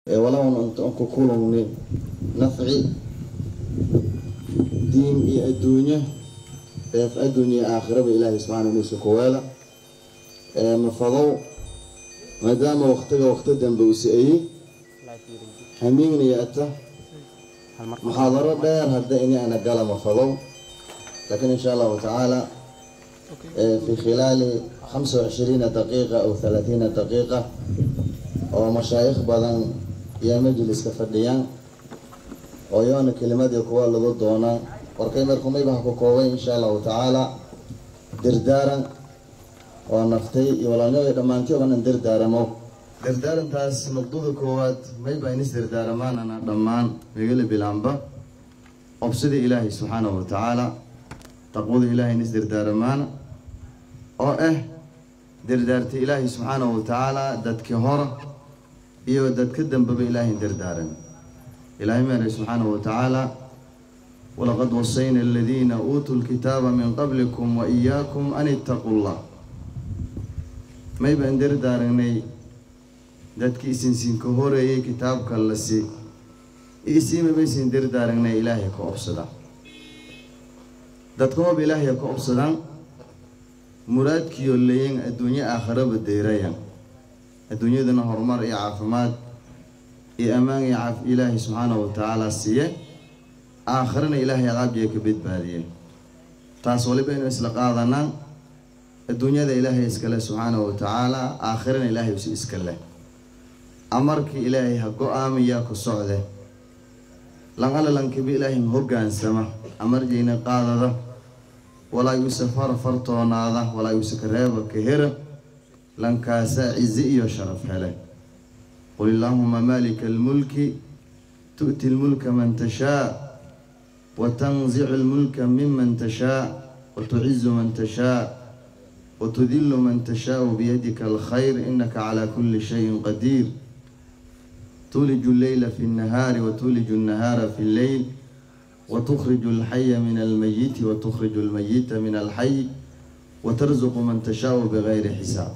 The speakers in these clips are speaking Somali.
walaun aan ku kulungni nafci diin iyo adduunyo eef adduunya iyo aakhiraba ilaahay subxaana niisa kuweela mafadow maadaama waqtiga waqti dambe uu si-ayey hamiignaya ata muxaadaro dheer hadda ini ana gala mafadow laakiin insha allahu tacaala في خلال 25 دقيقة أو 30 دقيقة أو مشايخ بدن يا مجلس كفديان oo yoona kelimadii kuwa lagu doonaa warkay markumaybaha ku koobay insha allahu tacaala dirdaaran oo naftay iyo walaalnimada dhammaantii oo dhan dirdaaramo dirdaarantaas nuqdada koowaad mayba inis dirdaaramaanana dhammaan megala bilaanba obsida ilaahay subxaanahu wa tacaala taqwada ilaahay inis dirdaaramaana oo ah dirdaarta ilaahay subxaanahu wa tacaala dadkii hora iyo dadka dambeba ilaahay dirdaaran إلهي مالي سبحانه وتعالى ولقد وصينا الذين أوتوا الكتاب من قبلكم وإياكم أن اتقوا الله ما يبقى ندير دارني دادك إسن سين كهوري كتاب كالسي إسي ما بيسن دير دارني إلهي كأبصدا دادك هو بإلهي كأبصدا مراد كيو الليين الدنيا آخرة بديريا الدنيا دنا هرمار إي عافمات iyo ammaan iyo caaf ilaahay subxaanahu wa tacaala siiye aakhirana ilaahay cadaabjiga ka badbaadiye taas waliba inu isla qaadanaa adduunyada ilaahay iskale subxaanahu wa tacaala aakhirana ilaahay usi iska leh amarkii ilaahay ha go-aamiyaa ku socde lanala lankiba ilaahay hoggaansama amarjayna qaadada walaa yuuse far fartoonaada walaa yuuse kareeba ka hera lankaasaa cizi iyo sharaf hele قل اللهم مالك الملك تؤتي الملك من تشاء وتنزع الملك ممن تشاء وتعز من تشاء وتذل من تشاء بيدك الخير إنك على كل شيء قدير تولج الليل في النهار وتولج النهار في الليل وتخرج الحي من الميت وتخرج الميت من الحي وترزق من تشاء بغير حساب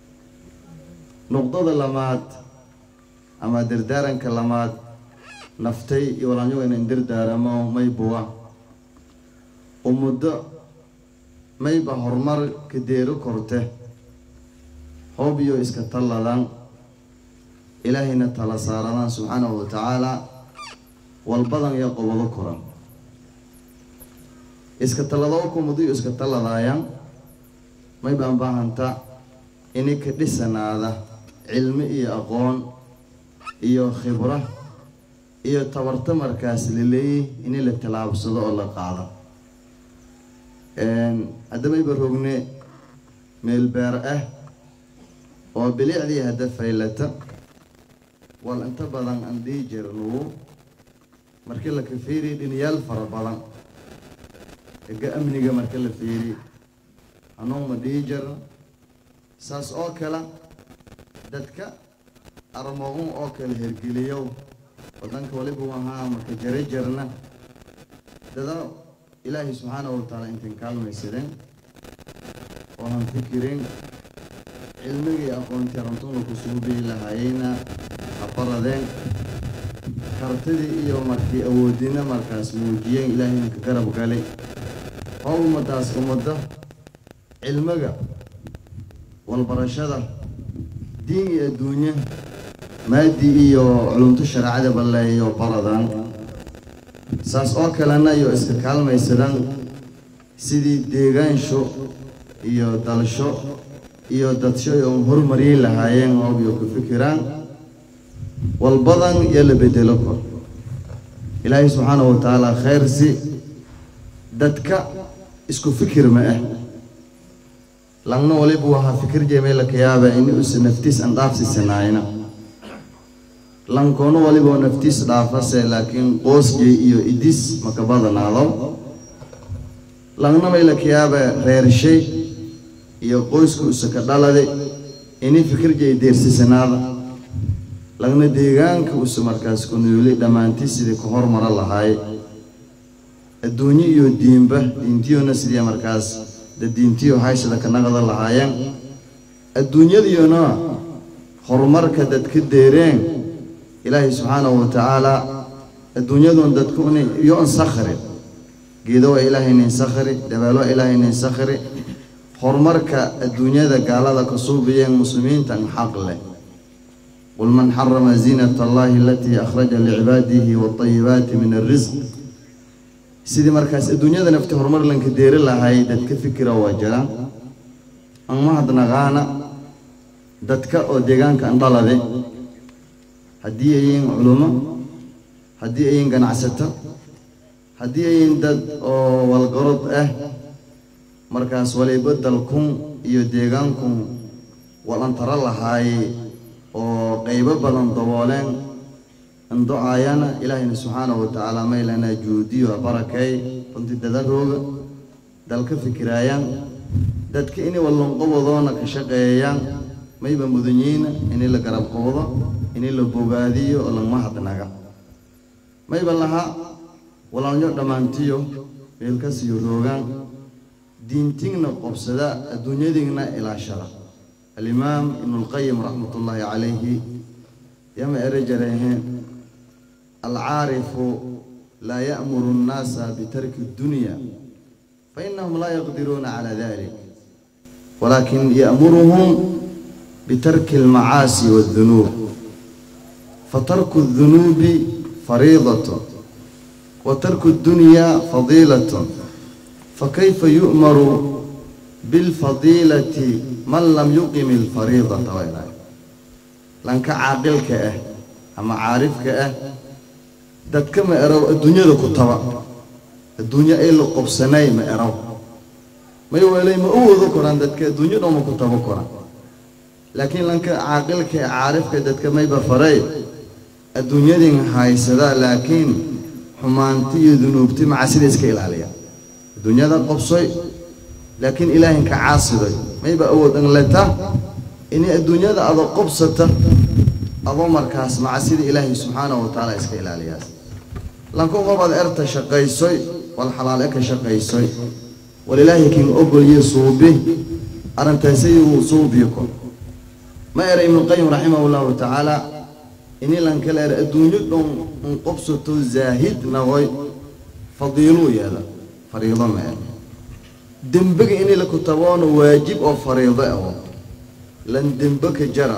نقطة لمات ama dirdaaranka lamaad naftay iyo walaanyago inan dirdaaramo maybuwa u muddo mayba horumar ka deero korte hoob iyo iska talladan ilaahayna tala saaradaan subxaanahu wa tacaala walbadan iyo qobado koran iska talladoo ku muddo iyo iska talladaayan maybaan baahanta ini ka dhisanaada cilmi iyo aqoon iyo khibro iyo tabarto markaas la leeyay in la tallaabsado oo la qaado haddamayba rogne meel beer ah oo bilicdii hadda faylata wal inta badan aan dhihi jirnu markii la ka fiiriy dhinayaal fara badan ega amniga marka la fiiriy hanuuma dhihi jirno saas oo kale dadka armoogun oo kale hergeliyow wadanka waliba ahaa marka jare jarna dada ilaahay subxaanahu wa tacaala intan kaalmaysadeen oo han fikirin cilmigii aqoontii rantuna kusugu bihi lahaayeyna ha baradeen kartidii iyo markii awoodina markaas muujiyeen ilaahayna ka garab galay oo ummadaas ummadda cilmiga walbarashada diin iyo adduunye maadi iyo culumto shareecada balleeyo baradan saas oo kalena iyo iska kaalmaysadaan sidii deegaansho iyo dalsho iyo dadsho iyo horumariyi lahaayeen oob iyo ku fikiraan walbadan iyo la bedelo kor ilaahay subxaanahu wa tacaala khayr si dadka isku fikir ma ah langna waliba waha fikir jeemela kayaaba ini usa naftiis aan dhaafsisanaayna lankoona waliba naftiis dhaafase laakiin qoosjey iyo idis maka badanaado langna mayla kayaaba reershay iyo qoyska usa ka dhalade ini fikir jey deersisanaada lagna deegaanka usa markaas ku nooli dhammaantii sidii ku hormara lahaay adduunyo iyo diinba diintiyona sidii markaas da diintiyo haysada ka naqda lahaayeen adduunyadiyona horumarka dadka deereen ilaahay subxaanahu wa tacaala adduunyadun dadku iyo an sakhri geedo waa ilaahay nin sakhri dabaalo waa ilaahay nin sakhri horumarka adduunyada gaalada ka suubiyeen muslimiinta an xaq leh qul man xarama ziinata allahi alatii akhraja licibaadihi waatayibaati min alrisq sidii markaas adduunyada nafti horumar lanka deeri lahay dadka fikira waa jiraan an mahadnaqaana dadka oo deegaanka andhalade haddii ayiin culumo haddii ayiin ganacsato haddii ayiin dad oo walgarod ah markaas waliba dalkun iyo deegaankun walantaro lahaaye oo qaybo badan dabooleen andocaayana ilaahayna subxaanahu wa tacaala maylana juudiyo barakeey runtii dadadooga dalka fikiraayaan dadka inay wallonqobadoona ka shaqeeyayaan mayba mudanyiina inay la garab qoodo inay la bogaadiyo oo lagma hadnaga mayba laha walaalnyo dhammaantiyo meelkasiyo roogaan diintigna qobsada adduunyadiigna ilaashada alimaam ibnulqayim raxmat ullaahi calayhi yama ere jaraheen alcaarifu laa ya'muru nnaasa bitarki addunya fainahum laa yaqdiruuna cala dalik walaakin ya'muruhum bitarki almacaasi waaddunuub fatarku addunuubi fariidatun wa tarku addunyaa fadiilatun fakayfa yu'maru bilfadiilati man lam yuqim alfariidata waylahay lanka caaqilka ah ama caarifka ah dadka ma erow adduunyada ku taba adduunyo ay la qobsanay ma erow may weelay ma u wado koraan dadka adduunyo dhoma ku tabo koraan laakiin lanka caaqilka ee caarifka dadka mayba faray adduunyadin haysadaa laakiin xumaanti iyo dunuubti macasida iska ilaaliya adduunyada qobsoy laakiin ilaahinka caasiday mayba awood anleta inay adduunyada adoo qobsata adoo markaas macasida ilaahay subxaanahu wa tacaala iska ilaaliyaas lanku qobaad erta shaqaysoy wal xalaale ka shaqaysoy wal ilaahay kin ogolye suubi arrintaasayuu suubiyo ko ma era ibnuqayim raximahu llahu tacaala ini lankala er adduunyo dhon un qobsato zaahid nagoy fadiiluu yeela fariido ma er dembiga ini la kutaboona waajib oo fariido aho lan dembe ka jara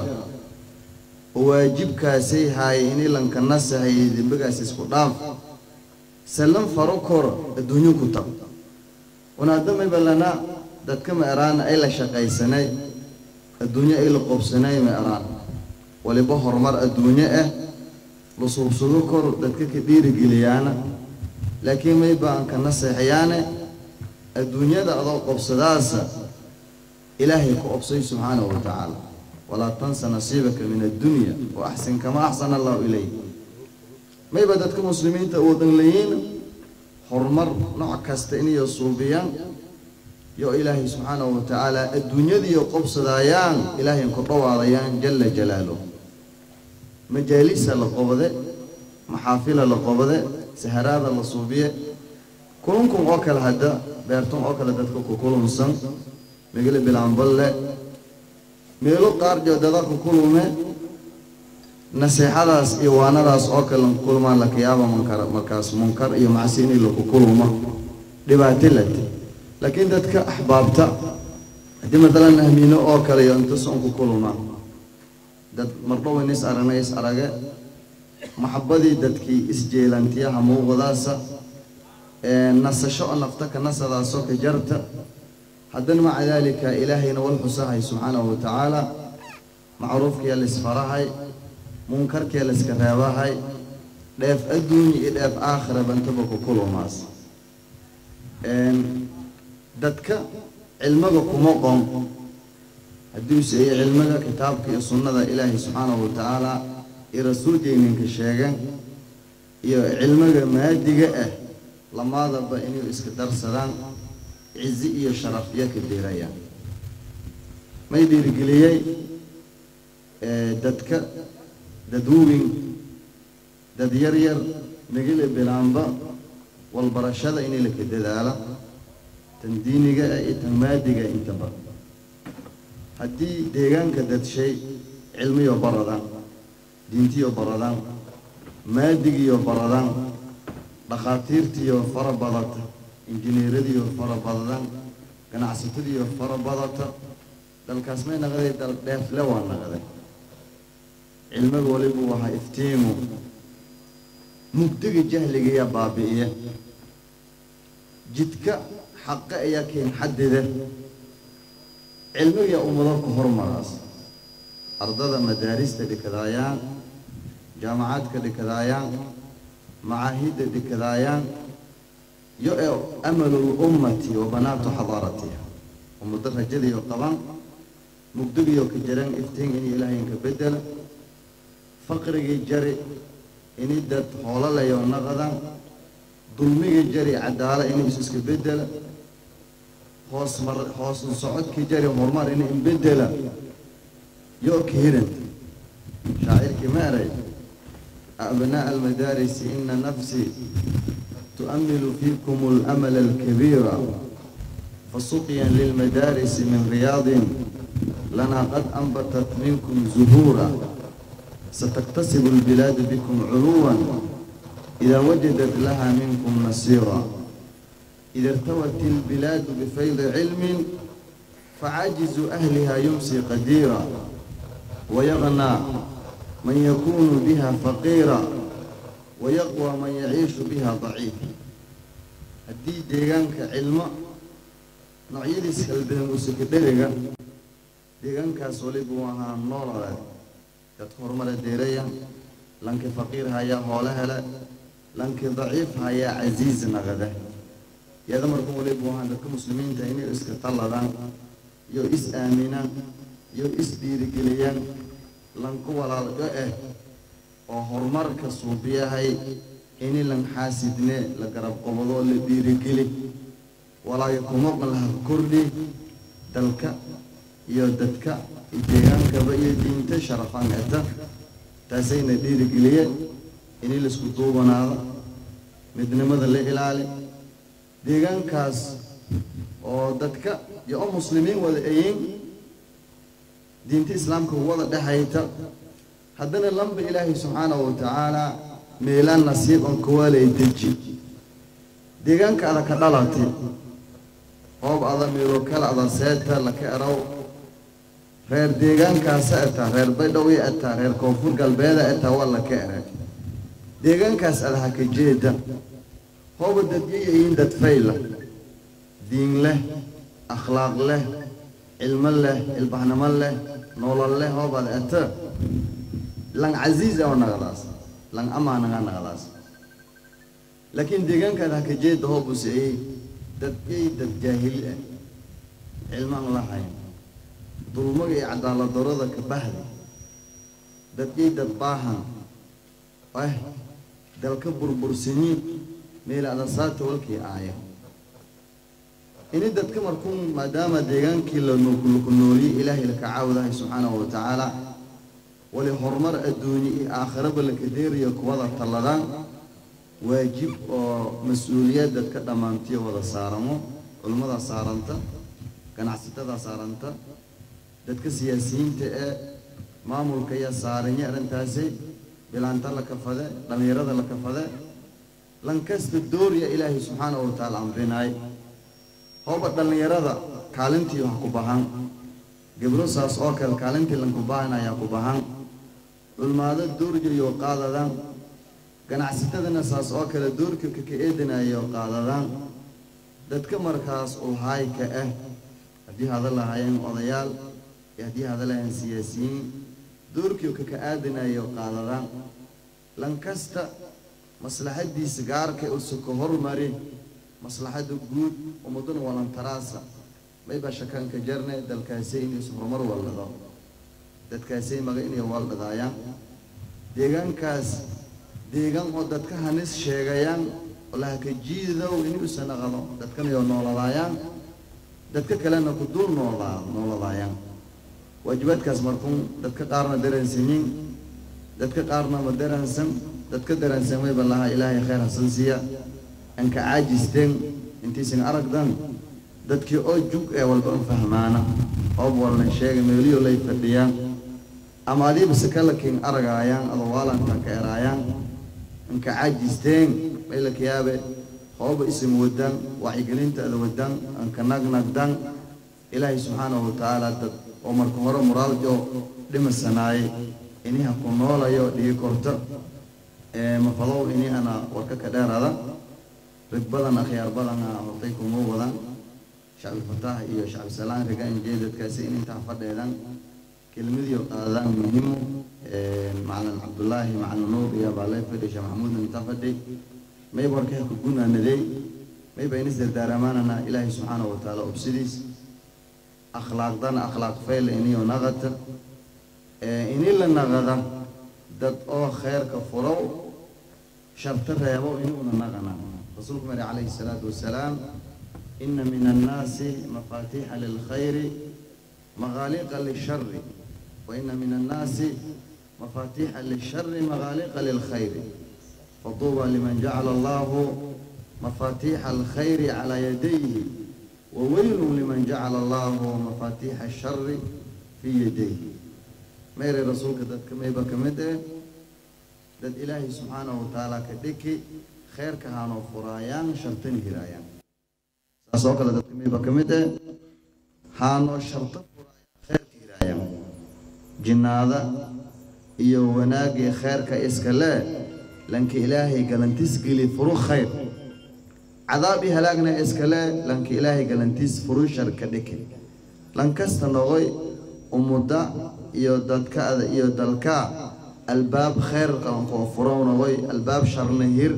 oo waajibkaasay haaye ini lanka nasahaye dembigaas isku dhaaf sallan faro kor adduunyo ku tab wanaadamayba lana dadka ma eraana ay la shaqaysanay adduunyo ay la qobsanay ma eraan waliba horumar adduunyo ah la suubsado kor dadka ka dhiirigeliyaana laakiin mayba aan ka naseexayaane adduunyada adoo qobsadaasa ilaahay ku obsay subxaanahu wa tacaala walaa tansa nasiibaka min addunya wa axsin kama axsana allahu ilayk mayba dadka muslimiinta wadan leeyiin horumar nooc kasta inay suubiyaan yo ilaahay subxaanahu wa tacaala adduunyadiiyo qobsadaayaan ilaahay ku dhawaadayaan jala jalaaluh majaalisa la qobde maxaafila la qobde saharaada la suubiye kulunkun oo kale hadda beertun oo kale dadka ku kulunsan megele bilaanballe meelo qaar joodada ku kulume naseexadaas iyo waanadaas oo kale lanku kulmaan lakayaaba munkar markaas munkar iyo macsi inay laku kuluma dhibaato late laakiin dadka axbaabta haddii matalan ahmiino oo kale iyo intas un ku kuluma dad mardhowan is aragna is arage maxabadii dadkii isjeelantiyaha muuqdaasa nasasho oo nafta ka nasadaasoo ka jarta haddana maca daalika ilaahayna wal xusahay subxaanahu wa tacaala macruufkiyaa la isfarahay munkarkiyaa la iska reebahay dheef adduunya iyo dheef aakhira bantaba ku kulumaas dadka cilmiga kuma qon haddii u seeyey cilmiga kitaabka iyo sunnada ilaahay subxaanahu wa tacaala iyo rasuulkeeninka sheegeen iyo cilmiga maadiga ah lamaadaba inay iska darsadaan cizi iyo sharafyo ka deerayaan may dhiirigeliyey dadka dadwowin dad yar yar megile bilaanba walbarashada inay laka dadaala tan diiniga ah iyo tan maadiga intaba haddii deegaanka dadshay cilmiyo barada diintiyo baradaan maadigiyo baradaan dhakhaatiirtiyo fara badata injineeradiyo fara badadaan ganacsatadiyo fara badata dalkaas may naqday dal dheefle waa naqday cilmiga walibu wahaa iftiimu mugdiga jahligayaa baabi'iya jidka xaqa ayaa keen xadida cilmigayaa ummado ku hormaraas ardada madaarista dhikadaayaan jaamacaadka dhikadaayaan macaahidda dhikadaayaan yo ee amalul ummati wa banaatu xadaaratiha ummado rajadiyo qaban mugdigiyo ka jaran iftiin in ilaahayinka bedela faqrigii jari ini dad hoolalayo naqadan dulmigii jari cadaala ini is iska bedela hoos mar hoosun socodkii jari horumar ini inbedela yo ka hiranta shaacirkii ma eray abnaaء almadaarisi ina nafsii tu'amilu fiikum اlamala alkabiira fasuqya lilmadaarisi min riyaadin lanaa qad anbatat minkum zuhuura ستكتسب البلاد بكم علوا إذا وجدت لها منكم نصيرا إذا ارتوت البلاد بفيض علم فعاجز أهلها يمسي قديرا ويغنى من يكون بها فقيرا ويقوى من يعيش بها ضعيف هدي ديغانك علم نوعيدي سكالبين وسكدريغا ديغانك سوليبوها نورا dadka horumara deeraya lankii faqiir hayaa hoolo hele lankii daciif hayaa casiiz naqada yada markuu walibu ahaan dadka muslimiinta inay iska talladaan iyo is aaminaan iyo is dhiirigeliyaan lanku walaalgo ah oo horumarka suubiyahay ini lan xaasidne la garab qobadoo la dhiirigeli walaayo kumoqan laha kordhi dalka iyo dadka deegaankaba iyo diinta sharafaan eta taasayna dhiirigeliye ini laisku duubanaado midnimada la ilaali deegaankaas oo dadka iyo oo muslimiin wada ayin diinta islaamka wada dhexayta haddana lamba ilaahay subxaanahu watacaala meelaan nasiib on kawaalay deji deegaanka ada ka dhalatay hoob ada meelo kale ada seeta laka eraw reer deegaankaasa etaa reer baydhowya etaa reer koonfur galbeeda etaa waa laka erag deegaankaas ada haka jeeda hooba dadyayayin dad fayla diin leh akhlaaq leh cilmo leh ilbaxnimo leh nolol leh hoobad eta lang casiiz oo naqdaas lang amaanaga naqdaas laakiin deegaankaada haka jeeda hoobu siciyey dadyay dad jaahili ah cilmaan lahayn dulmaga iyo cadaaladdarada ka bahda dadyay dad baahan ah dalka burbursanyiin meel adasaata walkii aaya ini dadka markuu maadaama deegaankii laku nooliyey ilaahay laka caawdahay subxaanahu wa tacaala wali horumar adduunye iyo aakhiraba laka deerayo kuwada talladaan waajib oo mas-uuliyad dadka dhammaantiyo wada saaramo culimmadaa saaranta ganacsatada saaranta dadka siyaasiyiinta ee maamulka ayaa saaranya arrintaasi bilaanta la kafade dhallinyarada la kafade lankasta dooriya ilaahay subxaanahu wa tacaala amrinaay hooba dhallinyarada kaalintii wax ku bahan gebro saas oo kale kaalintii lanku bahan ayaa ku bahan culmaado doorjayo qaadadaan ganacsatadana saas oo kale doorka kaka eedinayo qaadadaan dadka markaas ulhaayka ah haddii hada lahaayeen odayaal iyo haddii hada lahaayeen siyaasiyiin doorkii kaka aadinayo qaadadaan lankasta maslaxadiisa gaarka usa ka hormari maslaxada guud ummaduna walantaraasa mayba shakanka jarne dalkaasay inaysu horumar waldhado dadkaasay maga inay waldhadaayaan deegaankaas deegaan oo dadka hanis sheegayaan oo lahaka jiidow inuusa naqdo dadkanayo nooladaayaan dadka kalena ku dul noolaa nooladaayaan waajibaadkaas markuun dadka qaarna daransanyiin dadka qaarna ma daransan dadka daransan mayba lahaa ilaahay khayr hasan siiya anka caajisteen intaysan aragdan dadkii oo jug ee walba un fahmaana oob walna sheega meeliyo lay fadhiyaan ama adiiba sakalakin aragaayaan adawaalanka ka eraayaan inka caajisteen maylaka yaabe hooba isim wadan wacyigelintaada wadan anka nagnagdan ilaahay subxaanahu watacaala dad oo marka hore muraaljo dhimasanaayay iniha ku noolayo dhigi korto mafadow ini ana warka ka dheerada rag badan akhyaar badana hortay kuma wadan shacbilfataax iyo shacbisalaan riga injeedadkaasi in intaa fadheedan kelmadiyo qaadadaan muhimu macalin cabdullaahi macalin nuur iyo baalay fadhi sheekh maxamuudna intaa fadhi mayba warkaha ku gunaanadey mayba inis dardaaramaanana ilaahay subxaanahu watacaala obsidiis akhlaaqdana akhlaaq fayla iniyo naqata ini la naqada dad oo kheerka furow sharta reebo inuuna naqana rasuulku mari calayhi salaatu wasalaam ina min annaasi mafaatiixa lilkhayri maqaaliqa lishari wa ina min annaasi mafaatiixa lishari maqaaliqa lilkhayri faduuba liman jacala allahu mafaatiixa alkhayri calaa yadayhi waweylu liman jacala allahu mafaatiixa ashari fii yadayhi mayray rasuulka dadka mayba ka mid eh dad ilaahay subxaanahu watacaala ka dhiki kheerka haanoo furaayaan shartana hiraayaan saas oo kale dadka mayba ka mid eh haanoo sharto furaayaan kheerka hiraayaan jinnaada iyo wanaagii kheerka iska lee lanka ilaahay galantis geli furu khayr cadaab iyo halaagna iska lee lanka ilaahay galantis furu shar ka dhiki lankasta noqoy umudda iyo dadkaada iyo dalka albaab khayr qankoo furowna way albaab sharna hir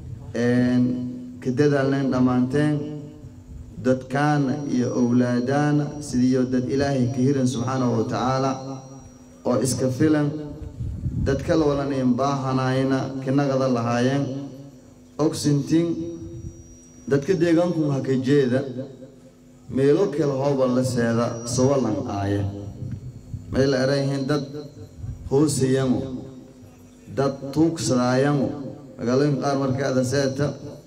ka dadaalnayn dhammaanteen dadkaana iyo owlaadaana sidiiyo dad ilaahay ka hiran subxaanahu watacaala oo iska filan dad kala walanayn baahanayna kinagada lahaayeen ogsintin dadka deegaanku haka jeeda meelo kale hooba la seeda sawalan aaye may la erayihiin dad hoosayango dad tuugsadaayango magaalooyinka qaar markaada seeta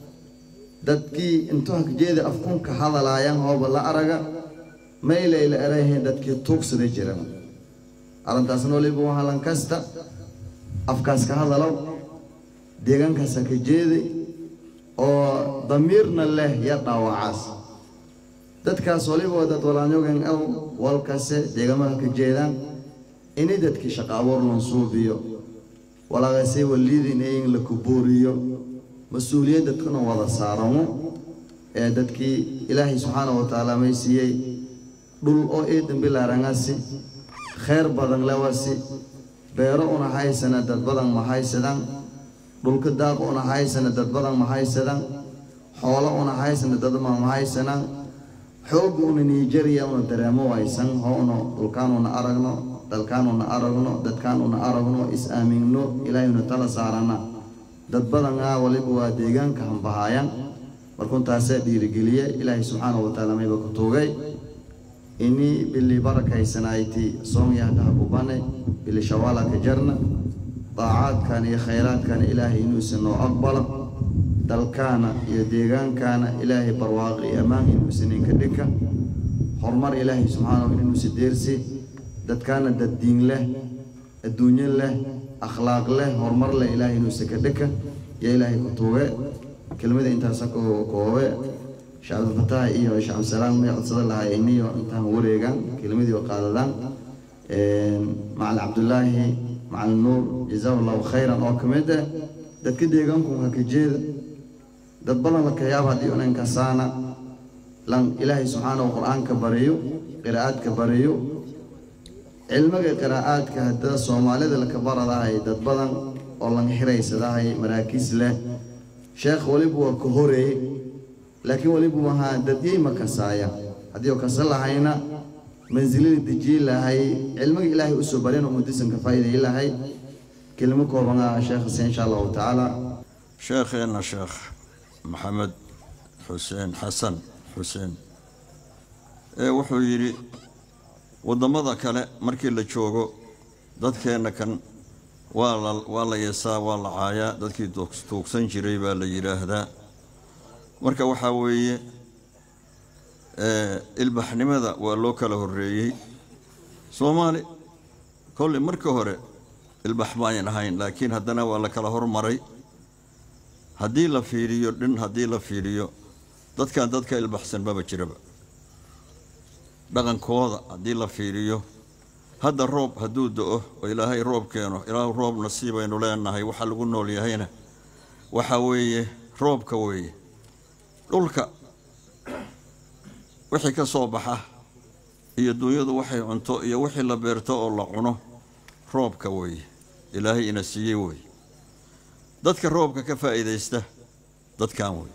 dadkii intuu hakjeeda afkunka hadalaayan hooba la araga maylay la erayihiin dadkii tuugsada jiran arrintaasna waliba waa halan kasta afkaas ka hadalow deegaankaas haka jeeday oo damiirna leh ya dhaawacaas dadkaas waliba dad walaanyogan aw walkase deegaamada ka jeedaan ini dadkii shaqa abuur lansuubiyo walaaqasay waliidin in la kubooriyo mas-uuliyad dadkuna wada saaramo ee dadkii ilaahay subxaanahu watacaala may siiyey dhul oo ii dambilaarangasi khayr badan lewasi beero una haysana dad badan ma haysadaan dhulka daaq una haysana dad badan ma haysadaan xoolo una haysana dad ma ma haysanaan xoogga una nigeria una dareemo waysan hoona dhulkaanuna aragno dalkaanuna aragno dadkaanuna aragno is-aaminno ilaahayna tala saarana dad badan ah waliba waa deegaanka hambahaayan markuntaasaa dhiirigeliye ilaahay subxaanahu watacaala mayba ku tuugay ini bili barakaysanayti soomyahdaha kubane bili shawaala ka jarna daacaadkan iyo khayraadkan ilaahay inuusa noo aqbala dalkaana iyo deegaankaana ilaahay barwaaqi iyo ammaan inuusa ninka dhika horumar ilaahay subxaanahu inuusa deersi dadkaana dad diin leh adduunyo leh akhlaaq leh horumar leh ilaahay inuusa ka dhika iyo ilaahay ku tuuge kelmada intaasa koobe shacabdulfataax iyo shacabsalaam may codsada lahaa iniyo intaan wareegaan kelmadii oo qaadadaan macalin cabdulaahi macalin nuur jazaa allahu khayran oo ka mid ah dadka deegaanku ha ka jeeda dad badan la kayaaba haddii unan kasaana lan ilaahay subxaanahu qur-aanka bariyo qiraa'aadka bariyo cilmiga qiraa'aadka haddada soomaalida laka baradahay dad badan oo lan xiraysadahay maraakiis leh sheekh waliba waa ka horeeye laakiin waliba wahaa dadyey ma kasaaya haddii oo kasa lahayna mansilada dejiyi lahay cilmiga ilaahay usoo barin oo mudisanka faa'iidayi lahay kelimo kooban ah sheekh hase insha allahu tacaala sheekheena sheekh maxamed xuseen xasan xuseen ee wuxuu yidhi waddamada kale markii la joogo dadkeenna kan waa la waa la yeesaa waa la caayaa dadkii tuugsan jiray baa la yidhaahdaa marka waxaa weeye ilbaxnimada waa loo kala horreeyey soomaali kolley marka hore ilbax maayan ahayn laakiin haddana waa la kala hormaray haddii la fiiriyo dhin haddii la fiiriyo dadkan dadka ilbaxsan maba jiraba dhaqankooda haddii la fiiriyo hadda roob hadduu do-o oo ilaahay roob keeno ilaahu roob nasiibaynu leenahay waxa lagu nool yahayna waxa weeye roobka weeye dhulka wixii ka soo baxa iyo duunyadu waxay cunto iyo wixii la beerto oo la cuno roobka weeye ilaahay ina siiyey weeye dadka roobka ka faa'iidaysta dadkan weeye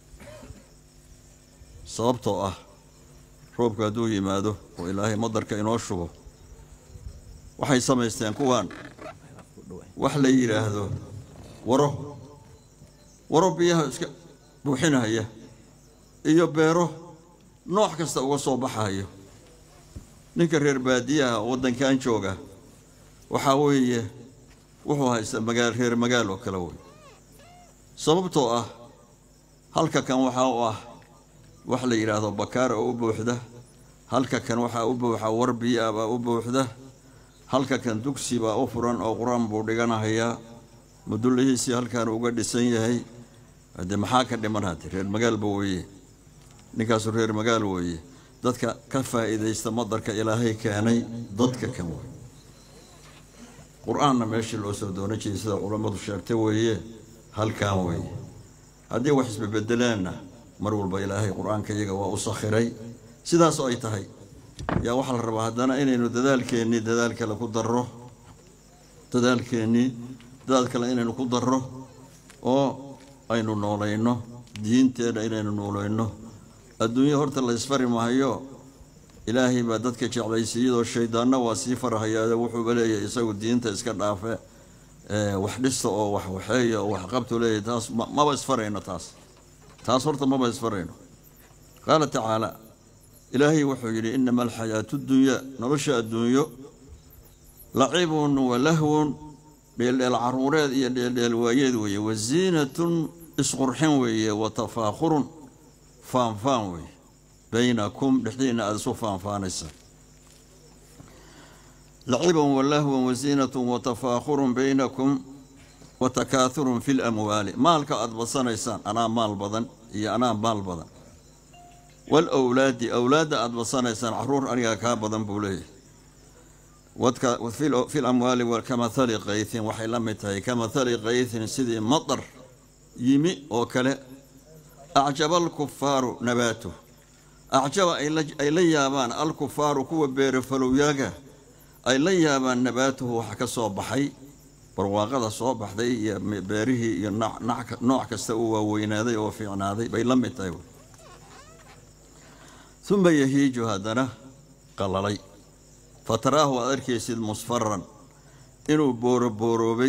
sababtoo ah roobka hadduu yimaado oo ilaahay madarka inoo shubo waxay samaysteen kuwaan wax la yidhaahdo waro waro biyaha iska buuxinaya iyo beero nooc kasta uga soo baxayo ninka reer baadiyaha oo waddankan jooga waxaa weeye wuxuu haystaa magaal reer magaal oo kale wey sababtoo ah halka kan waxaa u ah wax la yidhaahdo bakaar oo u buuxda halka kan waxaa u buuxa war biyo ah baa u buuxda halka kan dugsi baa u furan oo qur-aan buu dhiganahayaa mudullihiisii halkaan uga dhisan yahay haddee maxaa ka dhiman hadde reer magaalba weeye ninkaasu reer magaal weeye dadka ka faa'iidaysta madarka ilaahay keenay dadka kan wey qur-aanna meeshii loo soo doonan jiray sida culammadu sheegtay weeye halkaan weeye haddii wax isbebedelaanna mar walba ilaahay qur-aanka iyaga waa u sakhiray sidaas oo ay tahay yaa waxaa la rabaa haddana inaynu dadaalkeennii dadaal kale ku darro dadaalkeennii dadaal kale inaynu ku darro oo aynu noolayno diinteenna inaynu noolayno adduunya horta la isfari mahayo ilaahay baa dadka jeclaysiiyadoo shaydaanna waa sii farahayaa wuxuuba leeyahay isagu diinta iska dhaafe wax dhista oo wax waxeeya oo wax qabtu leeyahay taas maba isfarayno taas taas horta maba isfarayno qaala tacaala ilaahay wuxuu yidhi inama alxayaatu dunyaa nolosha adduunyo lacibun wa lahwun dheeldheel caruureed iyo dheeldheel waayeed weeye wa ziinatun isqurxin weeye wa tafaakhurun faanfaan weeye baynakum dhexdiina aada isu faanfaanaysa lacibun wa lahwun wa ziinatun wa tafaakhurun baynakum wa takaathurun fi lamwaali maalka aada badsanaysaan anaa maal badan iyo anaa maal badan walawlaadi awlaadda aada badsanaysaan caruur anigaa kaa badan buu leeyahay fi lamwaali kamahali kaythin waxay la mid tahay kamahali kaythin sidii matar yimi oo kale acjaba alkufaaru nabaatuh acjaba ay la yaabaan alkufaaru kuwa beerafalowyaaga ay la yaabaan nabaatuhu waxa ka soo baxay barwaaqada soo baxday iyo beerihii iyo nooc kasta uu waaweynaaday oo fiicnaaday bay la mid tahay uma yahiiju haddana qalalay fataraahu aad arkaysid musfaran inuu boorobooroobay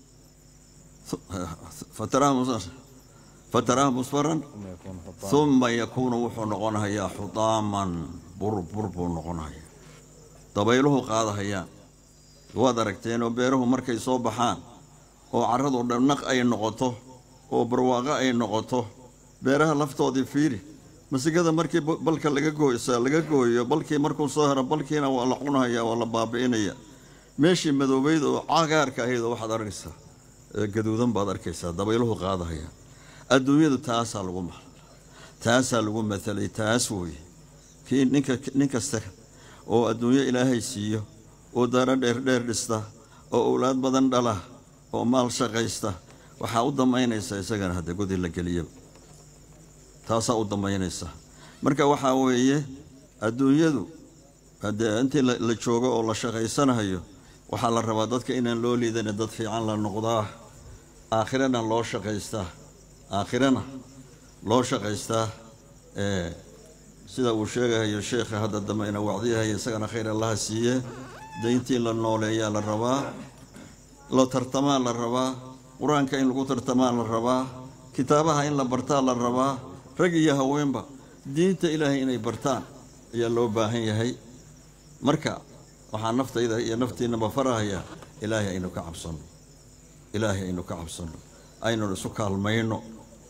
fataraahu musfaran uma yakuunu wuxuu noqonahayaa xudaaman burbur buu noqonahayaa dabayluhu qaadahayaan waad aragteen oo beeruhu markay soo baxaan oo carradu dhabnaq ay noqoto oo barwaaqo ay noqoto beeraha laftoodii fiiri masigada markii balka laga gooysa laga gooyo balkii markuu soo hero balkiina waa la cunahaya waa la baabi'inaya meeshii madoobeyd oo cagaarka ahayd oo waxaad arkaysaa gaduudan baad arkaysaa dabayluhu qaadahaya adduunyadu taasaa lagu ma taasaa lagu matalay taas wooye kii ninka nin kasta oo adduunyo ilaahay siiyo oo daaro dheerdheer dhista oo owlaad badan dhala oo maal shaqaysta waxaa u damaynaysaa isagana hadda godi la geliyaba taasaa u damaynaysa marka waxaa weeye adduunyadu haddee intii la joogo oo la shaqaysanayo waxaa la rabaa dadka inaan loo liidana dad fiican la noqdaa aakhirana loo shaqaystaa aakhirana loo shaqaystaa sida uu sheegahayo sheekha hadda dambe ina wacdiyahayo isagana khayr allaha siiye dayntii la nooleeyaa la rabaa la tartamaa la rabaa qur-aanka in lagu tartamaa la rabaa kitaabaha in la bartaa la rabaa rag iyo haweenba diinta ilaahay inay bartaan ayaa loo baahan yahay marka waxaa naftayda iyo naftiinaba farahayaa ilaahay aynu ka cabsanno ilaahay aynu ka cabsanno aynu isu kaalmayno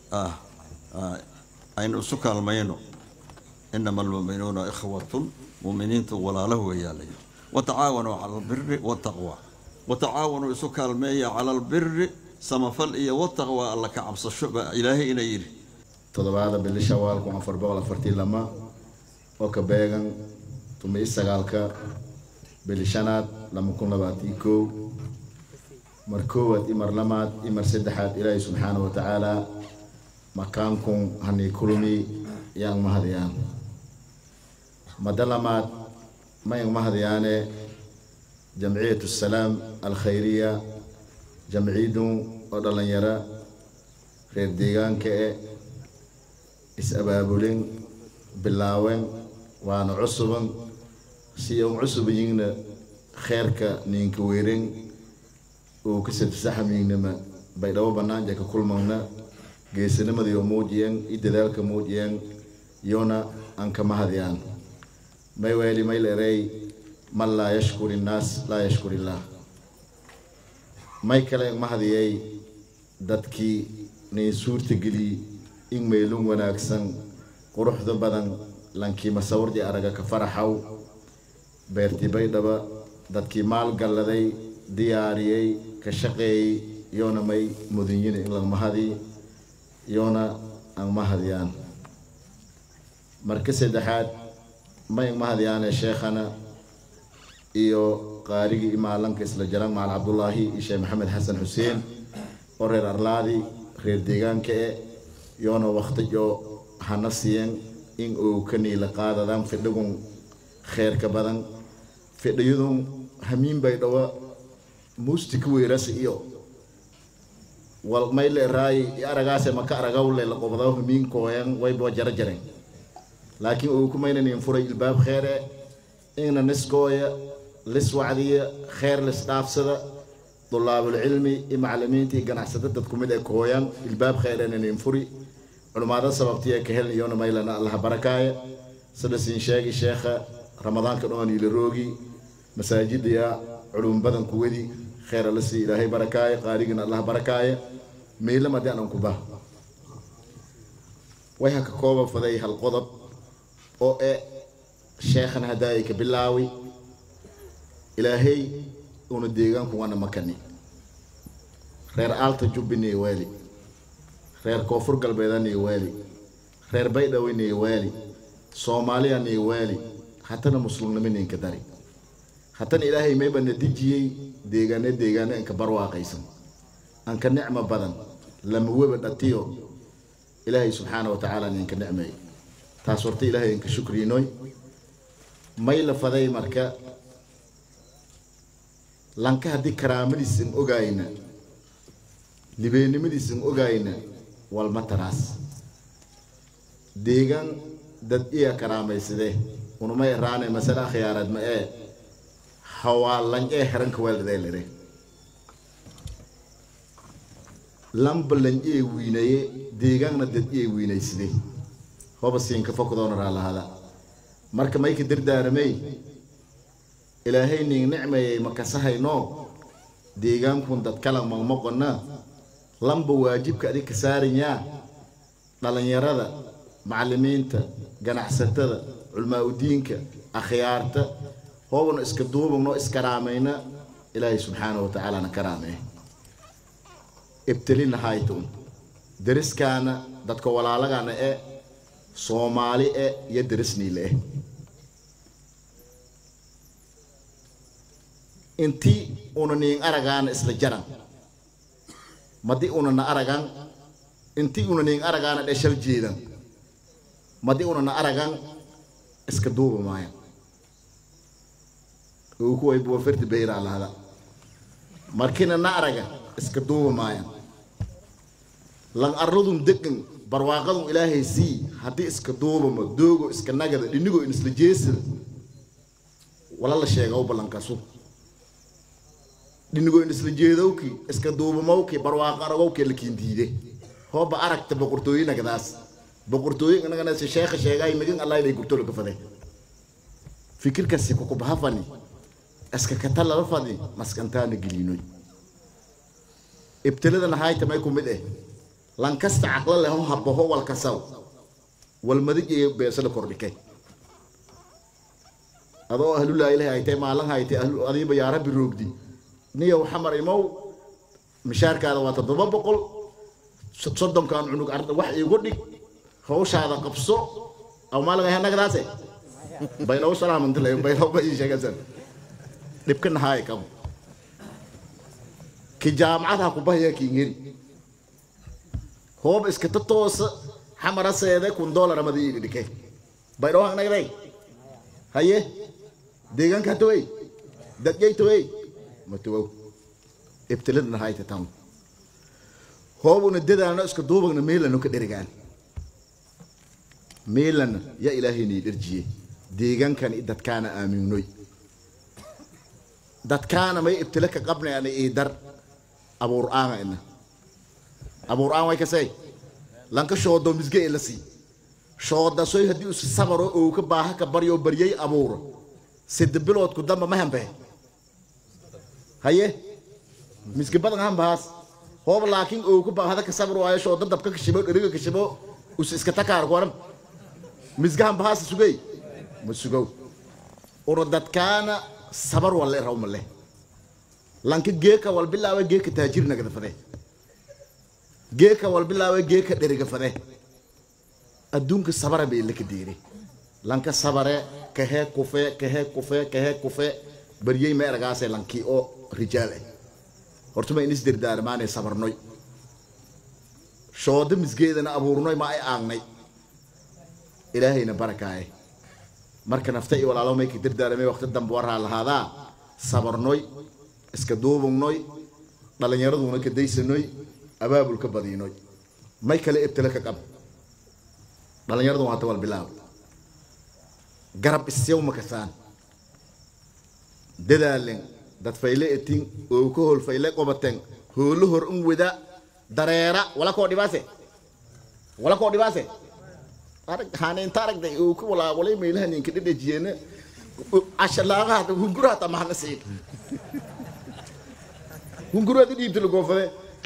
aynu isu kaalmayno inama almu'minuuna ikhwatun mu'miniintu walaalo weeyaalayo watacaawanuu cala albiri waltaqwa watacaawanuu isu kaalmeeya cala albiri samafal iyo wataqwa alla ka cabsasho baa ilaahay ina yidhi toddobaada bili shawaal kun afar boqol afartii lama oo ka beegan tumi sagaalka bili shanaad lama kun labaatii kow mar koowaad i mar lamaad i mar saddexaad ilaahay subxaanahu wa tacaala makaankun hanii kulmi yaan mahadiyaan mada lamaad mayan mahadiyaane jamciyatu salaam alkhayriya jamciyadun oo dhallinyaro reer deegaanka e is-abaabulin bilaawen waana cusuban si un cusubiyingna kheerka ninka weeren uu ka sadsaxamiignama bay dhabo banaanja ka kulmagna geesanimadayo muujiyan i dadaalka muujiyan yona aan ka mahadiyaan may weeli may leerey man laa yashkur innaas laa yashkur illaah may kale mahadiyay dadkii nay suurtageliyey in meelun wanaagsan quruxda badan lankii masawirdi araga ka faraxaw beertii baydhaba dadkii maalgalladay diyaariyey ka shaqeeyey yoona may mudinyina in la mahadi yoona aan mahadiyaan marka saddexaad may mahadiyaane sheekhana iyo qaarigii imaalanka isla jaran macal cabdullaahi iyo sheekh maxamed xasan xuseen oo reer arlaadi reer deegaanka e yoona waktijo hana siiyan in uu ka niila qaadadaan fidhigun kheerka badan fidhiyadun hamiin bay dhawa muusti ka weerasa iyo wal may le raayi aragaase maka aragawle la qobdaw hamiin kooyan waybo jara jaren laakiin uu ku maynanin furay ilbaab kheere ingna niskooya lis wacdiya kheer lis dhaafsada dulaabulcilmi iyo macalimiintii ganacsada dadku mid ay kooyaan ilbaab kheereenanin furi culummaada sababtiya ka helin iyona maylana allaha barakaaya sida siin sheegi sheekha ramadaanka dhoon ila roogi masaajidaya culum badan kuwadi kheera la sii ilaahay barakaaya qaarigina allaha barakaaya meylama haddii aanan ku bah way ha ka kooba faday hal qodob oo e sheekhan haddaayay ka bilaawi ilaahay una deegaanku waana makani reer aalta jubbiniy waali reer koonfur galbeeda niy waali reer baydhawe niy waali soomaaliya niy waali hatana muslimnimo ninka dari hatana ilaahay mayba na dejiyey deegaane deegaane anka barwaaqaysan anka nicmo badan lama weba dhatiyo ilaahay subxaana wa tacaala ninka nicmeey taas horta ilaahay inka shukriinoy may la faday marka lanka haddii karaamadiis in ogaayna libeennimadiis in ogaayna walma taraas deegaan dad iya karaamaysadee unuma eraane masala khiyaarad ma ee hawaa lan ee heranka waalidee lere lamba lan ee wiinaye deegaanna dad ee wiinaysade hoba siinka fokdoona raalahada marka mayka dardaaramay ilaahay ning nicmayay makasahayno deegaankun dad kala maqmaqona lamba waajibka adig ka saaranyaa dhallinyarada macallimiinta ganacsatada culmaa udiinka akhyaarta hoobana iska duubagno iskaraamayna ilaahay subxaanahu wa tacaalana karaamee ibtilina haytun deriskaana dadka walaalagana e soomaali e iyo derisniile eh intii una niin aragaana isla jaran madi una na aragan intii una niin aragaana dheshal jeedan madi una na aragan iska duuba maayan uu kuway buwa ferti beyraa lahada markina na araga iska duuba maayan lan arradun degan barwaaqadun ilaahay sii haddii iska duubama doogo iska nagada dhinigo in isla jeesida wala la sheega u ballankasu dhinigo in isla jeedowki iska duubamowki barwaaqo aragowki lakiin diide hooba aragta boqortooyinagadaas boqortooyin inagana si sheekha sheegay migin allah inay gurtolo ka fade fikirkaasi kukubahafani iska kata lala fadi maskantaana geliinoy ibtiladana hayta may ku mid eh lankasta caqlo leh ho habaho walkasaw walmadig iyo beesada kordhike adoo ahlulaa ilahi haytay maalin haytay ahlu adiiba yaa rabbi roogdi niyow xamar imow mishaarkaada waa toddoba boqol so- soddonkan cunug arda wax iigu dhig hawshaada qabso aw maalinga hanagadaase baylaw salaamantile baylaw ba ii sheegasan dhibka nahaay qabo ki jaamacadaha ku bahaya kiingeri hoob iskata toosa xamara seede kun doolar amada ii dhike baylaw hanagday haye deegaanka tawey dadgay tawey ma tawow ibtilada nahaayta tam hoobuna dadaano iska duubagna meelano ka dherigaan meelana yaa ilaahayna dherjiye deegaankan i dadkaana aaminnoy dadkaana may ibtile ka qabnayana ii dar abuur aanga ina abuur aan way kasay lanka shoodo misge ila sii shooda soy haddii usi sabaro oo ka baaha ka baryo baryay abuuro sida biloodku damba ma hambe haye misge badan hambahaas hoob laakiin oo ka baahada ka sabro waayo shooda dabka kashibo dheriga kashibo usi iska takaar kuwaran misge hambahaas sugay ma sugow uro dadkaana sabar walle raw male lanka geeka wal bilaawe geeka taajir nagada fade geeka wal bilaawe geeka dheriga fade adduunka sabara bay la ka diiray lanka sabare kahee kufe kahee kufe kahee kufe baryey ma eragaase lankii oo rijaal ah horta ma inis dirdaarmaanay sabarnoy shooda misgeedana abuurnoy ma ay aangnay ilaahayna barakaaye marka nafta iyo walaalo may ka dirdaaramay waqti dambe waraa lahaadaa sabarnoy iska duubugnoy dhallinyaraduna ka daysanoy abaabul ka badiinoy may kale ibtile ka qab dhallinyaradu waa tawal bilaab garab isyaw ma kasaan dadaalen dad fayle etin oo ka hol fayle qobaten hoolo hor un wada dareera wala koo dhibaase wala koo dhibaase arag haneenta aragday oo ka walaawalay meelaha ninka dhedhejiyeena ashalaaqaha hunguraha tamahana siin hunguraha dhiibta lagoofade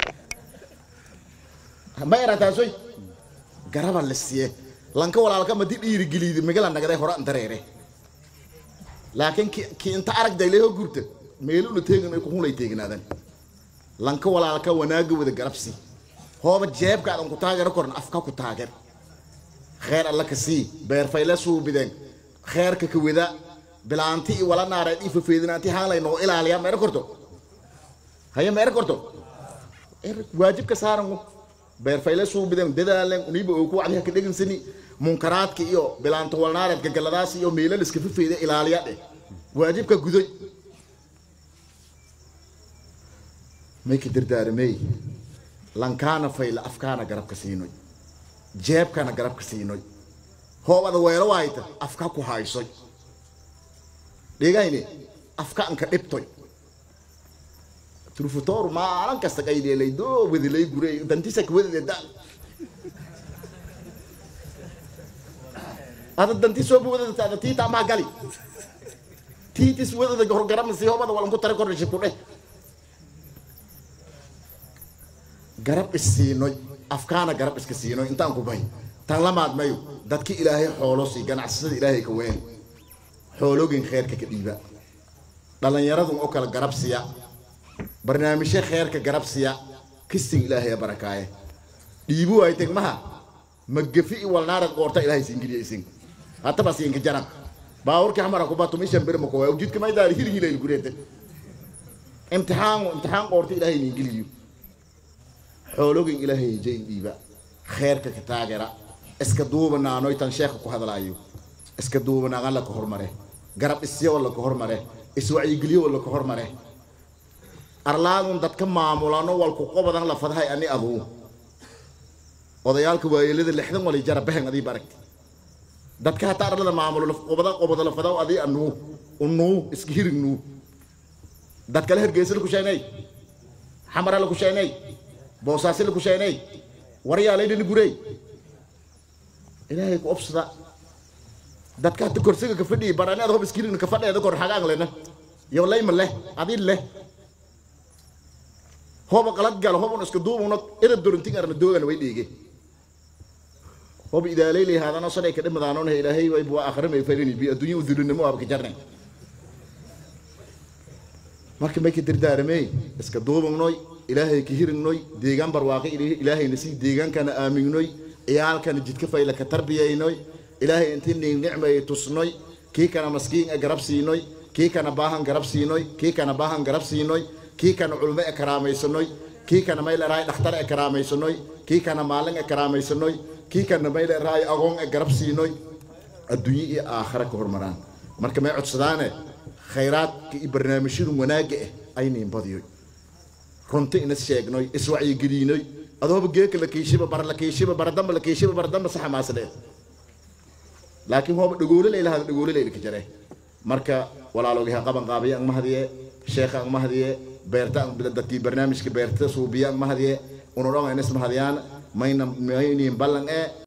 ma erataasoy garaba la siye lanka walaalka madi dhiirigeliidi magala nagday hore an dareere laakiin ki ki inta aragday leho gurta meeluna teegan ay kuhunlay teegnaadan lanka walaalka wanaaga wada garabsi hooba jeebka adan ku taageero korna afka ku taageer kheer alla ka sii beerfayle suubideen kheerka ka wada bilaanti i wala naareed i fafeedinaanti haalay noo ilaaliya meero korto haya meero korto waajibka saaran beerfayle suubideen dadaalen uniba oo ku wacdiha ka dhegansani munkaraadka iyo bilaanta walnaareedka galadaas iyo meelal iska fafeeda ilaaliya dheh waajibka gudoy may ka dardaaramey lankaana fayle afkaana garabka siinoy jeebkana garabka siinoy hoobada weelo waayta afka ku haysoy dhegayne afka anka dhibtoy turfutoor maalin kasta qaydheelay doo wadilay gurey dantisa kawadade ada danti soo wadada ada tiita maa gali tiitis wadada horgaramasi hoobada walanku tare kordhishi ku dheh garab isiinoy afkaana garab iska siinoy intaan ku bahay tan lamaad mayo dadki ilaahay xoolo sii ganacsada ilaahay ka ween xoologin kheerka ka dhiiba dhallinyaradun oo kale garab siya barnaamijyo kheerka garab siya kisting ilaahay barakaaye dhiibu ay tegmaha magafi i walnaarad qoorta ilaahay siingiliya isin hataba siinka jaran baawurki hamara kuba tumishan bir mako waa jidka may daari hirhila il gureete imtixaan imtixaan qoorta ilaahay niingiliyo xoologin ilaahay jay dhiiba kheerka ka taageera iska duubanaanoy tan sheekha ku hadlaayo iska duubanaan la ka hormare garab isyo la ka hormare iswacyigeliyo la ka hormare arlaadun dadka maamulano walku qobadan la fadhay ani aduu odayaalka waayeelada lixdan wali jara behen adii baragti dadka hataa arlada maamulo qobada qobada la fadaw adii anuu unuu iska hirignuu dad kale hergeysa la kusheenay xamara la kusheenay boosaasi la kusheenay waryaalayna gurey ilaahay ku obsada dadka hata korsiga ka fadhiyi barani ad hob iskirigna ka fadheeda kor xagaan lena yo layma leh adii leh hoba qalad galo hobun iska duubuna ida dorintin arna doogana way dhiige hob idaalay leeyahaadana sanay ka dhimadaanona ilaahay way bua akhrimay farini bi adduunya udulinimo abka jarne marka may ka dardaaramey iska duubagnoy ilaahay ka hirignoy deegaan barwaaqe ilaahayna sii deegaankana aamignoy ciyaalkana jidka fayla ka tarbiyaynoy ilaahay intii ning nicmay tusnoy kii kana maskiin e garab siinoy kii kana baahan garab siinoy kii kana baahan garab siinoy kii kana culmo e karaamaysanoy kii kana may leraay dhakhtar e karaamaysanoy kii kana maalin e karaamaysanoy kii kana may leraay agoon e garab siinoy adduunye iyo aakhira ka hormaraan marka may codsadaane khayraadka iyo barnaamijyadu wanaagga ah aynayn badiyoy runti ina sheegnoy iswacyigeliinoy adooba geeka la keyshiba bara la keyshiba baradamba la keyshiba baradamba saxa maaslee laakiin hooba dhagoole laylahaada dhagoole laylka jare marka walaaloogaha qaban qaabiya ang mahadiye sheekha ang mahadiye beerta ang dadkii barnaamijka beerta suubiya ang mahadiye unodhonga inas mahadiyaan mayna mayniin ballan ee